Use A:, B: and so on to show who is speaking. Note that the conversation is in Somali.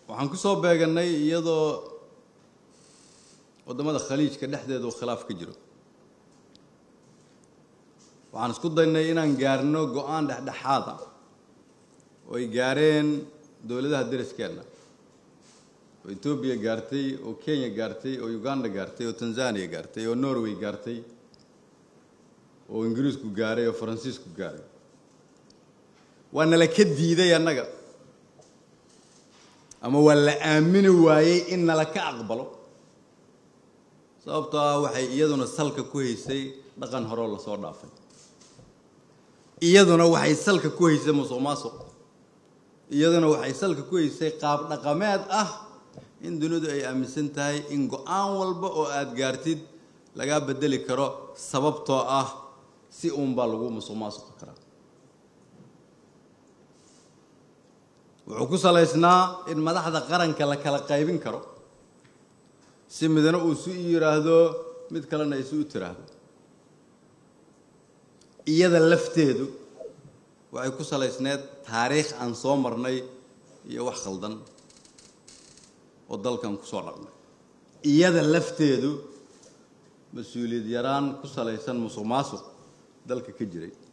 A: waxaan ku soo beegannay iyadoo waddamada khaliijka dhexdeeda uu khilaaf ka jiro waxaan isku daynay inaan gaarno go-aan dhexdhexaad ah oo ay gaareen dowladaha deriskeenna oo etoobiya gaartay oo kenya gaartay oo uganda gaartay oo tanzania gaartay oo norway gaartay oo ingiriisku gaaray oo faransiisku gaaray waa nala ka diiday annaga ama waa la aamini waayey in nala ka aqbalo sababtoo ah waxay iyaduna salka ku haysay dhaqan horeo lasoo dhaafay iyaduna waxay salka ku haysay musuq maasuq iyaduna waxay salka ku haysay qaab dhaqameed ah in dunidu ay aaminsan tahay in go-aan walba oo aada gaartid lagaa bedeli karo sababtoo ah si uunbaa lagu musuq maasuqi karaa wuxuu ku salaysnaa in madaxda qaranka la kala qaybin karo si midna uu su yidhaahdo mid kalena ay su u tiraahdo iyada lafteedu waxay ku salaysneed taariikh aan soo marnay iyo wax khaldan oo dalkan ku soo dhaqnay iyada lafteedu mas-uuliyad yaraan ku salaysan musuq maasuq dalka ka jiray